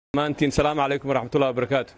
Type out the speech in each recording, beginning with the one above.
maantiin salaamu calaykum waraxmatullahi wabarakaatu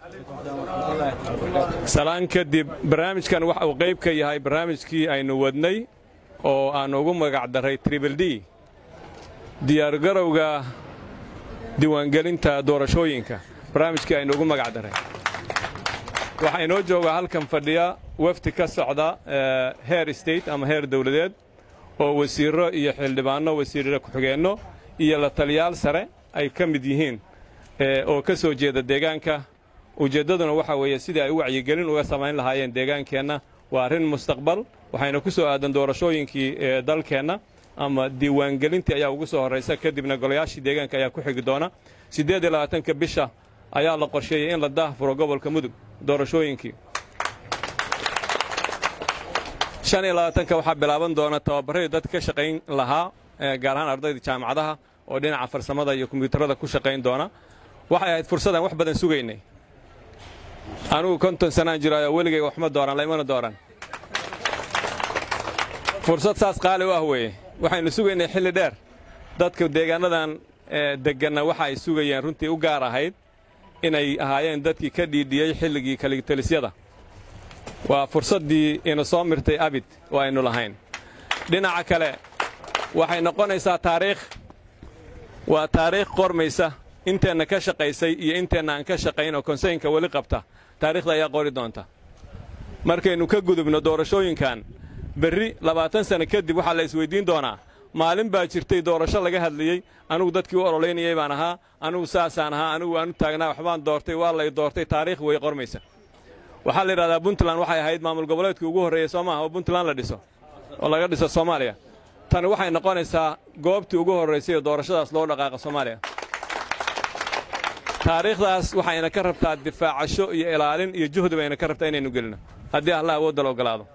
salaan kadib barnaamijkan waxa uu qayb ka yahay barnaamijkii aynu wadnay oo aan ugu magac daray tribal d diyaargarowga diiwaangelinta doorashooyinka barnaamijkii aynu ugu magac daray waxaa inoo joogaa halkan fadhiya wafdi ka socda heer state ama heer dawladeed oo wasiirro iyo xildhibaanno wasiirra ku-xigeenno iyo la taliyaal sare ay ka mid yihiin oo ka soo jeeda deegaanka ujeeddaduna waxa weeye sidii ay u wacyigelin uga samayn lahaayeen deegaankeenna waa arrin mustaqbal waxayna ku soo aadan doorashooyinkii ee dalkeenna ama diiwaangelintii ayaa ugu soo horraysa kadibna golayaashii deegaanka ayaa ku xigi doona siddeed iyo labaatanka bisha ayaa la qorsheeyey in la daahfuro gobolka mudug doorashooyinkii shan iyo labaatanka waxaa bilaaban doona tababarradii dad ka shaqayn lahaa gaar ahaan ardayda jaamacadaha oo dhinaca farsamada iyo kombiyuutarada ku shaqayn doona waxay ahayd fursadaan wax badan sugaynay anugu konton sanaan jiraayo weligay waxma dooran laymana dooran fursad saas qaali u ah weeye waxaynu sugaynay xilli dheer dadka deegaannadan degganna waxa ay sugayeen runtii u gaar ahayd inay ahaayeen dadkii ka dhiidhiyey xilligii kaligtalisyada waa fursaddii ina soo mirtay abid oo aynu lahayn dhinaca kale waxay noqonaysaa taariikh waa taariikh qormaysa inteenna ka shaqaysay iyo inteenna aan ka shaqayn oo konseynka weli qabta taariikhda ayaa qori doonta markaynu ka gudubno doorashooyinkan berri labaatan sanno kadib waxaa la isweyddiin doonaa maalin baa jirtay doorasho laga hadlayey anugu dadkii u ololeynayay baan ahaa anugu saasaan ahaa anugu aanu taagnaa waxbaan doortay waa lay doortay taariikh way qormaysa waxaa la yidhahdaa puntland waxay ahayd maamul goboleedkii ugu horreeyey soo maaha oo puntland la dhiso oo laga dhiso soomaaliya tani waxay noqonaysaa goobtii ugu horraysay oo doorashadaas loo dhaqaaqa soomaaliya taariikhdaas waxayna ka rabtaa difaacasho iyo ilaalin iyo juhdi bayna ka rabtaa inaynu gelino haddii allah awoodda la ogolaado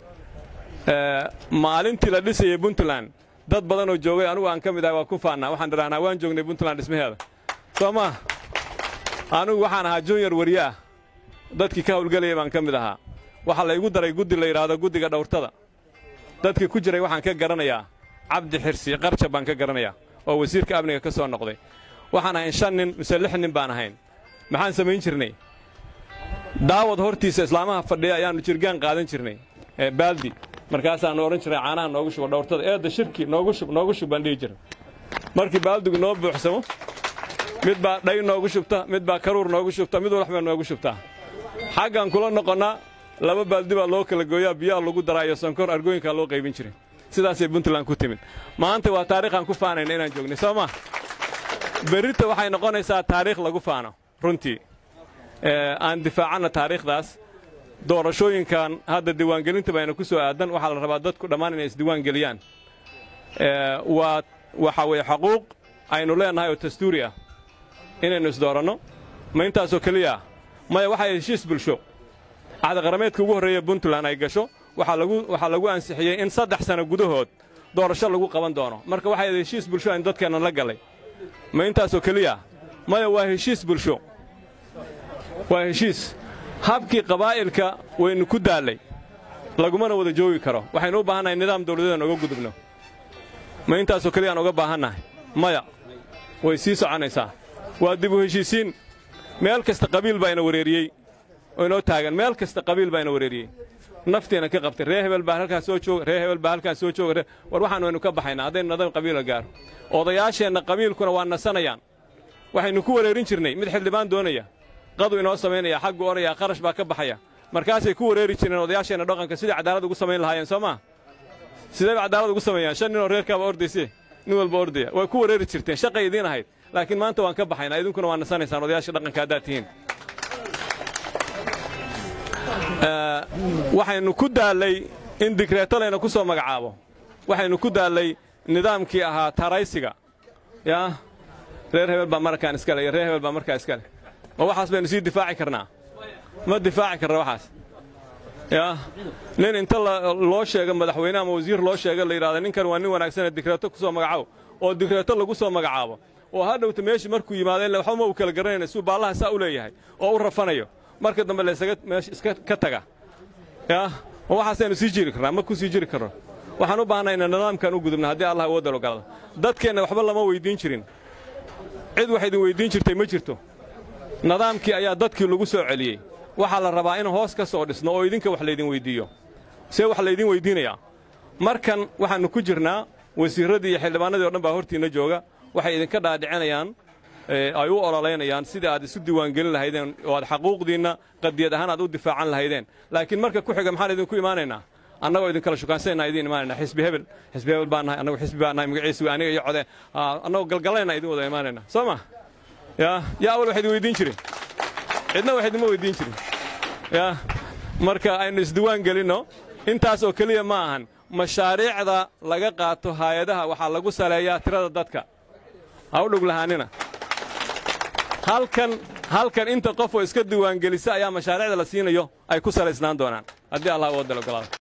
maalintii la dhisayey puntland dad badanoo joogay anugu aan ka mid ahay waa ku faannaa waxaan idhahnaa waan joognay puntland dhismaheeda soo maa anugu waxaan ahaa junior wariye ah dadkii ka hawlgelayay baan ka mid ahaa waxaa laygu daray guddi la yidhaahdo guddiga dhawrtada dadkii ku jiray waxaan ka garanayaa cabdi xirsi qarjab baan ka garanayaa oo wasiirka amniga ka soo noqday waxaan ahayn shan nin mise lix nin baan ahayn maxaan samayn jirnay daawad hortiisa islaamaha fadhiya ayaannu jirgaan qaadan jirnay baaldi markaasaannu odhan jirnay caanaha noogu shubo dhawrtada eedda shirki noogu shub noogu shub baan dhihi jiray markii baaldigu noo buuxsamo mid baa dhay noogu shubta mid baa karuur noogu shubta mid walxbaa noogu shubtaa xaggaan kula noqonnaa laba baaldi baa loo kala gooyaa biyaha lagu daraa iyo sonkor argooyinkaa loo qaybin jiray sidaasay puntland ku timid maanta waa taariikhaan ku faanayna inaan joognay soo maa berrita waxay noqonaysaa taariikh lagu faano runtii aan difaacanna taariikhdaas doorashooyinkan hadda diiwaangelinta bayna ku soo aadan waxaa la rabaa dadku dhammaan inay isdiiwaan geliyaan waa waxa weeye xaquuq aynu leennahay oo dastuuri ah inaynu isdooranno ma intaasoo keliya maya waxay heshiis bulsho caqdiqarameedka ugu horreeya puntland ay gasho waxaa lagu ansixiyey in saddex sanno gudahood doorasho lagu qaban doono marka waxay heshiis bulsho aynu dadkeennan la gallay ma intaasoo keliya maya waa heshiis bulsho waa heshiis habkii qabaa'ilka waynu ku daallay lagumana wada joogi karo waxaynu u baahannahay nidaam dawladeedaan oga gudubno ma intaasoo keliyaan oga baahannahay maya way sii soconaysaa waa dib u heshiisiin meel kasta qabiil baa ina wareeriyey oo inoo taagan meel kasta qabiil baa ina wareeriyey naftiina ka qabtay ree hebel baa halkaas soo jooga ree hebel baa halkaas soo jooga war waxaan waynu ka baxaynaa haddaynu nadam qabiila gaaro odayaasheenna qabiilkuna waa nasanayaan waxaynu ku wareerin jirnay mid xildhibaan doonaya qadu inoo samaynaya xaggu odhaya qarash baa ka baxaya markaasay ku wareeri jireen odayaasheenna dhaqanka sidai cadaalad ugu samayn lahaayeen soo maa sidayba cadaalad ugu sameeyaan shan ninoo reerkaaba ordayse nin walba ordaya way ku wareeri jirteen shaqay idiin ahayd laakiin maanta waan ka baxaynaa idinkuna waa nasanaysaan odayaasha dhaqanka haddaad tihiin waxaynu ku daallay in digreeto layna ku soo magacaabo waxaynu ku daallay nidaamkii ahaa taraysiga yaa reer hebel baa markaan iskale iyo reer hebel baa markaa iskale ma waxaas baynu sii difaaci karnaa ma difaaci karna waxaas yaa nin inta loo sheego madaxweyne ama wasiir loo sheega la yidhahda ninkan waa nin wanaagsanee digreeto ku soo magacaabo oo digreeto lagu soo magacaabo oo hadhowta meeshii markuu yimaadeen waxba ma uu kala garanayna suu baallaha saa u leeyahay oo u rafanayo marka dambe laysaga meesha iska ka taga yaa ma waxaasaynu sii jiri karnaa ma ku sii jiri karno waxaan u baahnay inaan nidaamkan u gudubna haddii allah awoodda logolada dadkeenna waxba lama weyddiin jirin cid wax idin weyddiin jirtay ma jirto nidaamkii ayaa dadkii lagu soo celiyey waxaa la rabaa in hoos ka soo dhisno oo idinka wax laydin weyddiiyo see wax laydin weyddiinayaa markan waxaannu ku jirnaa wasiirraddii iyo xildhibaanadii o dhan baa hortiinna jooga waxay idinka dhaadhicinayaan ay u ololaynayaan sidii aad isu diiwaangelin lahaydeen oo aad xaquuqdiinna qadiyad ahaan aad u difaacan lahaydeen laakiin marka ku xiga maxaan idinku imaanaynaa annagoo idinkala shukaansanayna idiin imaanayna xisbi hebel xisbi hebel baan nahay annagu xisbi baan nahay magaciisi waa aniga iyo code annagoo galgalayna idin wada imaanayna soo ma yaa yaa awal wax idin weydiin jirin cidna wax idinma weydiin jirin yaa marka aynu isdiiwaan gelinno intaas oo keliya ma ahan mashaariicda laga qaato haayadaha waxaa lagu saleeyaa tirada dadka ha u dhug lahaanina halkan halkan inta qof oo iska diiwaangelisa ayaa mashaariicda la siinayo ay ku salaysnaan doonaan haddii allah u wadal ogolaado